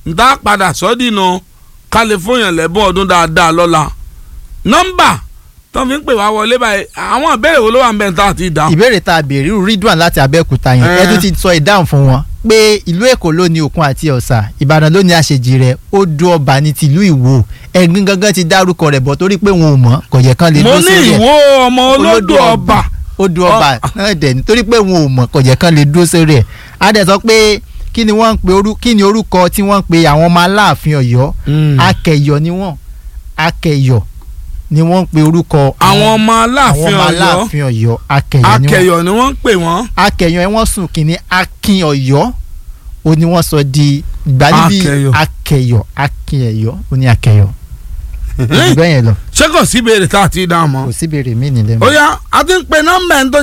n tá padà sọ́dínà ká lè fún yàn lẹ́bùn ọdún dáadáa lọ́la nọ́mbà tó fi ń pè wá wọlé báyìí àwọn ìbéèrè wo ló wà ń bẹ̀ tá àti ìdáhùn. ìbéèrè tá a béèrè irú ridwan láti abẹ́òkúta yẹn Eh. ẹ tún ti sọ ìdáhùn fún wọn pé ìlú èkó ló ní òkun àti ọ̀sà ìbàdàn ló ní àṣejì rẹ̀ ó du ọba ní tìlú ìwò ẹ̀gbin gangan ti dárúkọ rẹ̀ bọ̀ torí pé wọn ò mọ̀ kò yẹ kán lè mo dúró ní sórí ẹ̀ ìwó ọmọ olódò ọba ó du ọba náà dẹ̀ nítorí pé wọn ò mọ̀ kò yẹ kán lè dúró sórí ẹ̀ á dẹ̀ sọ pé kí ni wọ́n ń pe orú kí ni orúkọ tí wọ́n ń pe àwọn ọmọ aláàfin ọ̀yọ́ akẹyọ ni wọ́n akẹyọ ni wọ́n ń pe orúkọ àwọn ọmọ àwọn aláàfin ọmọ Ọ̀yọ́ aláàfin ọ̀yọ́ akẹyọ ni wọ́n akẹyọ ni wọ́n ń pè wọ́n akẹyàn ẹ wọ́n sùn kínní akin ọ̀yọ́ ó ní wọ́n sọ di ìgbà níbi Akẹyọ. akẹyọ akin ẹ̀yọ́ ó ní akẹyọ. bẹ́ẹ̀ yẹn lọ ṣé kò sí ìbéèrè tá àti ìdáhùn mọ́. kò sí béèrè mí nílẹ̀ mọ́. ó yá a ti ń pe nọ́mbà ẹni tó